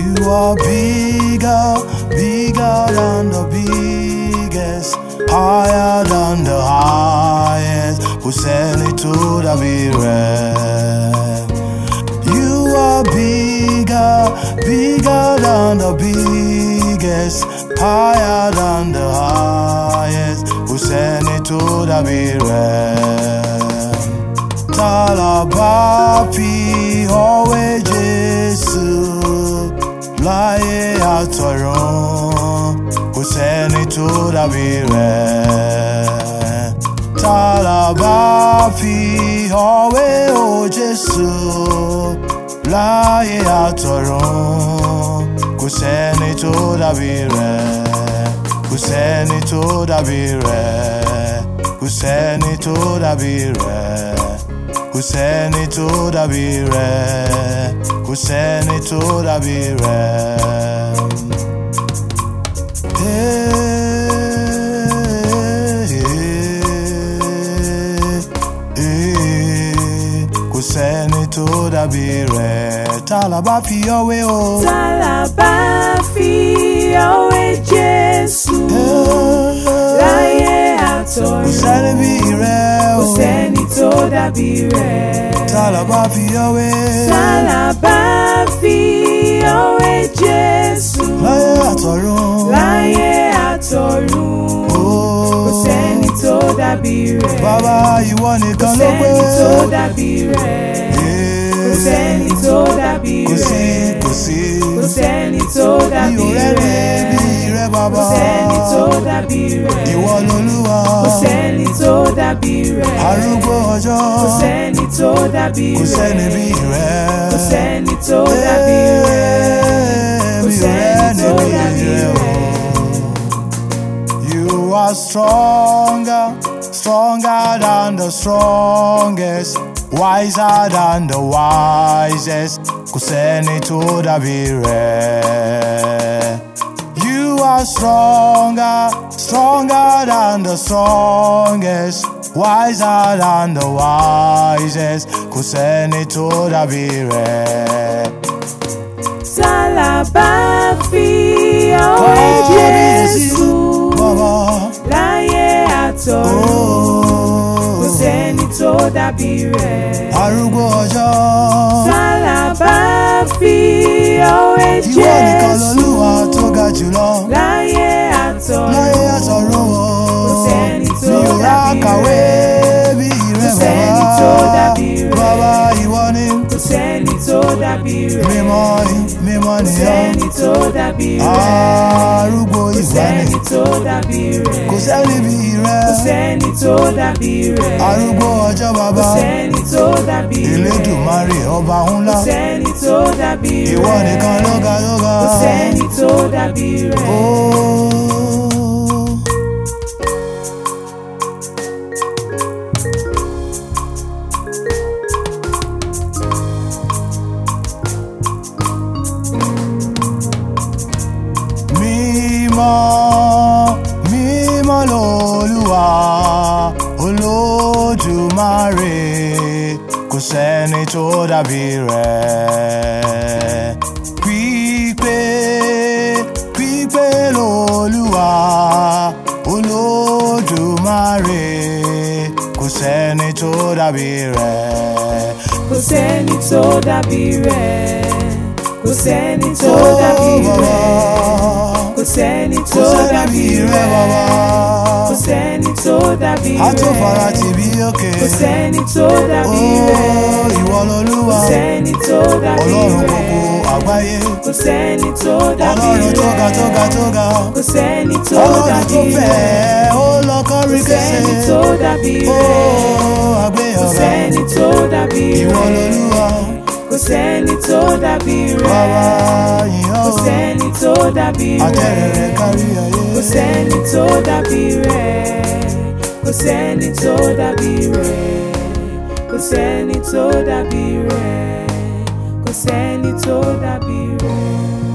You are bigger, bigger than the biggest, higher than the highest. Kò sẹ́ni tó dàbí rẹ̀. You are bigger, bigger than the biggest, higher than the highest. Kò sẹ́ni tó dàbí rẹ̀. Ta la bá fi ọwé Jésù láyé àtọ̀run? Kò sẹ́ni tó dàbí rẹ̀. Ta la bá fi ọwé o Jésù láyé àtọ̀run? Kò sẹ́ni tó dàbí rẹ̀. Kò sẹ́ni tó dàbí rẹ̀. Kò sẹ́ni tó dàbí rẹ̀. Kò sẹ́ni tó dàbí rẹ̀. Kò sẹ́ni tó dàbí rẹ̀. Kò sẹ́ni tó dàbí rẹ̀. Tá la bá fi ọwé o. Tá la bá fi ọwé Jésù láyé Kò àtọ̀run? sẹ́ni bí rẹ̀ Kò o. sẹ́ni tó dàbí rẹ̀. Tá la bá fi ọwé. Tá la bá fi ọwé Jésù Láyé àtọ̀run. láyé àtọ̀run? Kò sẹ́ni tó dàbí rẹ̀. Bàbá ìwọ nìkan Kò ló pé. sẹ́ni tó dàbí rẹ̀. Kò sẹ́ni tó dàbí Kò sí, rẹ̀. kò sí. Kò sẹ́ni tó Mi dàbí ò rẹ́ni rẹ̀. bí rẹ Kò bàbá. sẹ́ni tó dàbí rẹ̀. Ìwọ lolúwa. Kò sẹ́ni tó dàbí rẹ̀. Arúgbó ọjọ́. Kò sẹ́ni tó dàbí Kò rẹ̀. sẹ́ni bí rẹ. Kò sẹ́ni tó dàbí rẹ̀. Kò Mi ò sẹ́ni rẹ́ni tó bí dàbí rẹ o. rẹ̀. You are stronger, stronger than the strongest, wiser than the wisest. Kò sẹ́ni tó dàbí rẹ̀. You are stronger, stronger than the strongest, wiser than the wisest. Kò sẹ́ni tó dàbí rẹ̀. Tá la bá fi ọwé Jésù Bàbá. láyé àtọ̀run? Kò Oh. sẹ́ni tó dàbí rẹ̀. arúgbó ọjọ́. Tá la bá fi ọwé Ìwọ nìkan Jésù lolúwa tó ga jùlọ. láyé àtọ̀run? Láyé àtọ̀run o. Kò sẹ́ni tó Mi ò rá dàbí kàwé bí rẹ Kò sẹ́ni bàbá. tó dàbí rẹ̀. Bàbá ìwọ ni Kò sẹ́ni tó dàbí rẹ̀. mímọ́ ni mímọ́ Kò nìyẹn. sẹ́ni tó dàbí rẹ̀. Arúgbó Kò ìwọ ni. sẹ́ni tó dàbí rẹ̀. Kò sẹ́ni bí rẹ. Kò sẹ́ni tó dàbí rẹ̀. Arúgbó ọjọ́ Kò bàbá. sẹ́ni tó dàbí rẹ̀. Elédùmarè ọba ńlá. Kò sẹ́ni tó dàbí rẹ̀. Ìwọ nìkan ló ga ló ga. Kò sẹ́ni tó dàbí rẹ̀. Oh. Mímọ́, mímọ́ lolúwa, Olódùmarè, kò sẹ́ni tó dàbí rẹ̀. Pípé, pípé lolúwa, Olódùmarè, kò sẹ́ni tó dàbí rẹ̀. Kò sẹ́ni tó dàbí rẹ̀. Kò sẹ́ni tó dàbí rẹ̀. Kò sẹ́ni tó dàbí rẹ̀. Kò sẹ́ni tó dàbí rẹ̀. Àtòfara ti bí òkè. Kò sẹ́ni tó dàbí rẹ̀. Ó ìwọ lolúwa. Kò sẹ́ni tó dàbí Ọlọ́run rẹ̀. gbogbo àgbáyé. Kò sẹ́ni tó dàbí Ọlọ́run tó ga rẹ̀. tó ga tó ga. Kò sẹ́ni tó Ọlọ́run dàbí tó rẹ̀. fẹ̀ ó lọ kọ́rí Kò kẹsẹ̀. sẹ́ni tó dàbí Ó rẹ̀. Kò àgbéyọ̀gá. sẹ́ni tó dàbí Ìwọ rẹ̀. lolúwa. Kò sẹ́ni tó dàbí Bàbá rẹ̀. yìnyín Kò o. sẹ́ni tó dàbí Àtẹ̀rẹ̀ rẹ̀ rẹ̀. kárí ayé. Kò sẹ́ni tó dàbí rẹ̀. Kò sẹ́ni tó dàbí rẹ̀. Kò sẹ́ni tó dàbí rẹ̀. Kò sẹ́ni tó dàbí rẹ̀.